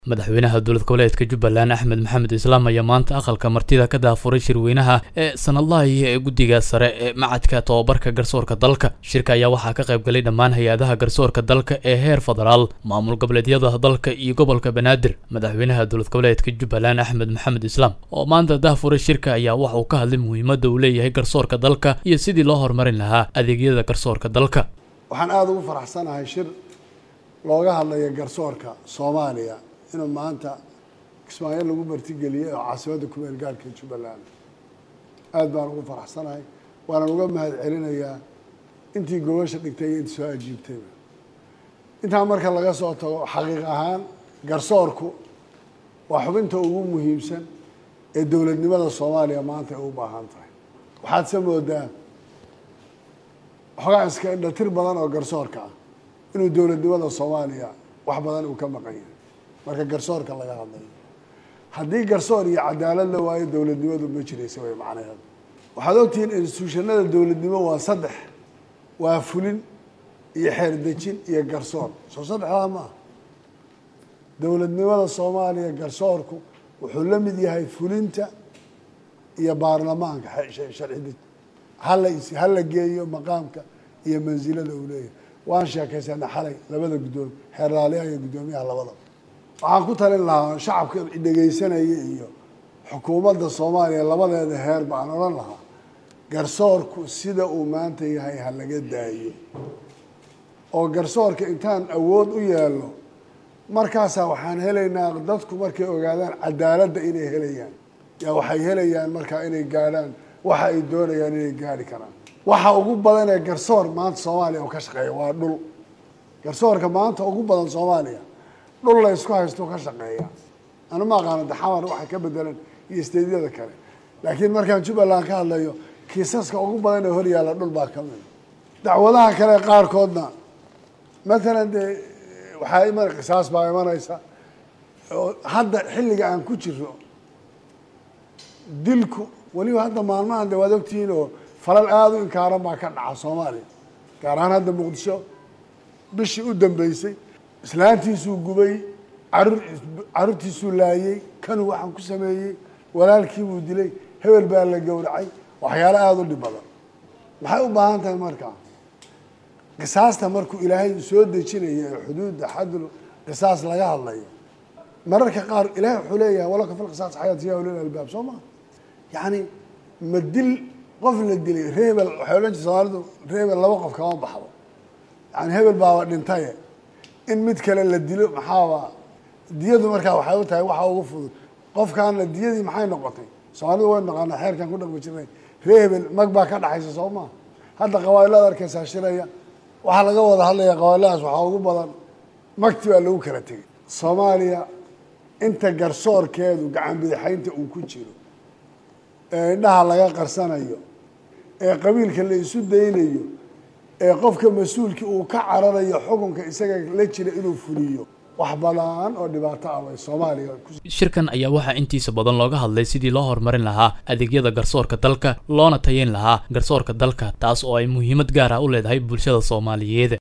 madaxweynaha dowlad goboleedka jubbaland axmed maxamed islaam ayaa maanta aqalka martida ka daafuray shirweynaha ee sanadlahi ee guddiga sare ee macadka tobabarka garsoorka dalka shirka ayaa waxaa ka qayb galay dhammaan hay-adaha garsoorka dalka ee heer federaal maamul goboleedyada dalka iyo gobolka banaadir madaxweynaha dowlad goboleedka jubbaland axmed maxamed islaam oo maanta daafuray shirka ayaa waxa uu ka hadlay muhiimadda uu leeyahay garsoorka dalka iyo sidii loo horumarin lahaa adeegyada garsoorka dalka waxaan aada ugu faraxsanahay shir looga hadlaya garsoorka soomaaliya inuu maanta kismaayo lagu martigeliyey oo caasimadda kumeel gaarhka jubbaland aada baan ugu faraxsanahay waanan uga mahad celinayaa intii gobasha dhigtay iyo intii soo ajiibtayba intaa marka laga soo tago xaqiiq ahaan garsoorku waa xubinta ugu muhiimsan ee dowladnimada soomaaliya maanta ay u baahan tahay waxaad se moodaa waxoogaa iska indhatir badan oo garsoorka ah inuu dowladnimada soomaaliya wax badan uu ka maqan yahay marka garsoorka laga hadlayo haddii garsoor iyo cadaalad la waayo dowladnimadu ma jiraysa way macnaheedu waxaad ogtihiin instituushanada dowladnimo waa saddex waa fulin iyo xeerdejin iyo garsoor soo saddexdaa ma ah dowladnimada soomaaliya garsoorku wuxuu la mid yahay fulinta iyo baarlamaanka sharci hala hala geeyo maqaamka iyo mansilada uu leeyahay waan sheekaysana xalay labada guddoomi xeerlaaliyaha iyo guddoomiyaha labadaba waxaan ku talin lahaa shacabka dhegaysanaya iyo xukuumadda soomaaliya labadeeda heer baan odhan lahaa garsoorku sida uu maanta yahay ha laga daayo oo garsoorka intaan awood u yeelno markaasaa waxaan helaynaa dadku markay ogaadaan cadaaladda inay helayaan yaa waxay helayaan markaa inay gaadhaan waxa ay doonayaan inay gaari karaan waxa ugu badan ee garsoor maanta soomaaliya oo ka shaqeeya waa dhul garsoorka maanta ugu badan soomaaliya dhul la ysku haysto ka shaqeeya anu ma aqaano daxamar waxa ka bedelan iyo isteedyada kale laakiin markaan jubbaland ka hadlayo kiisaska ugu badan ee hor yaalla dhul baa ka mida dacwadaha kale qaarkoodna matalan dee waxaa iman qisaas baa imanaysa oo hadda xilliga aan ku jiro dilku weliba hadda maalmahan de waad ogtihiin oo falal aada u inkaaran baa ka dhaca soomaaliya gaar ahaan hadda muqdisho bishii u dambeysay islaantiisuu gubay carur carruurtiisuu laayey kanuu waxaan ku sameeyey walaalkiibuu dilay hebel baa la gowracay waxyaalo aada u dhib badan maxay u baahan tahay markaa qisaasta markuu ilaahay soo dejinaya ee xuduudda xadul qisaas laga hadlayo mararka qaar ilahay wuxuu leeyahay walaka fil qisaas xayaat ya ulil albaab soo maa yacni ma dil qof la dilay reebel waxay odhan jirta soomaalidu reebel laba qof kama baxdo yani hebel baaba dhintaye in mid kale la dilo maxaaba diyadu markaa waxay u tahay waxa ugu fudud qofkaana diyadii maxay noqotay soomaalidu way naqaanaa xeerkan ku dhaqmi jirnay reebel mag baa ka dhaxaysa soo maa hadda qabailada arkaysaa shiraya waxaa laga wada hadlaya qabailadaas waxaa ugu badan magti baa lagu kala tegay soomaaliya inta garsoorkeedu gacan bidixaynta uu ku jiro ee indhaha laga qarsanayo ee qabiilka la isu daynayo ee qofka mas-uulkii uu ka cararayo xukunka isaga la jira inuu fuliyo wax badan oo dhibaato ah bay soomaaliya shirkan ayaa waxaa intiisa badan looga hadlay sidii loo horumarin lahaa adeegyada garsoorka dalka loona tayeyn lahaa garsoorka dalka taas oo ay muhiimad gaar ah u leedahay bulshada soomaaliyeed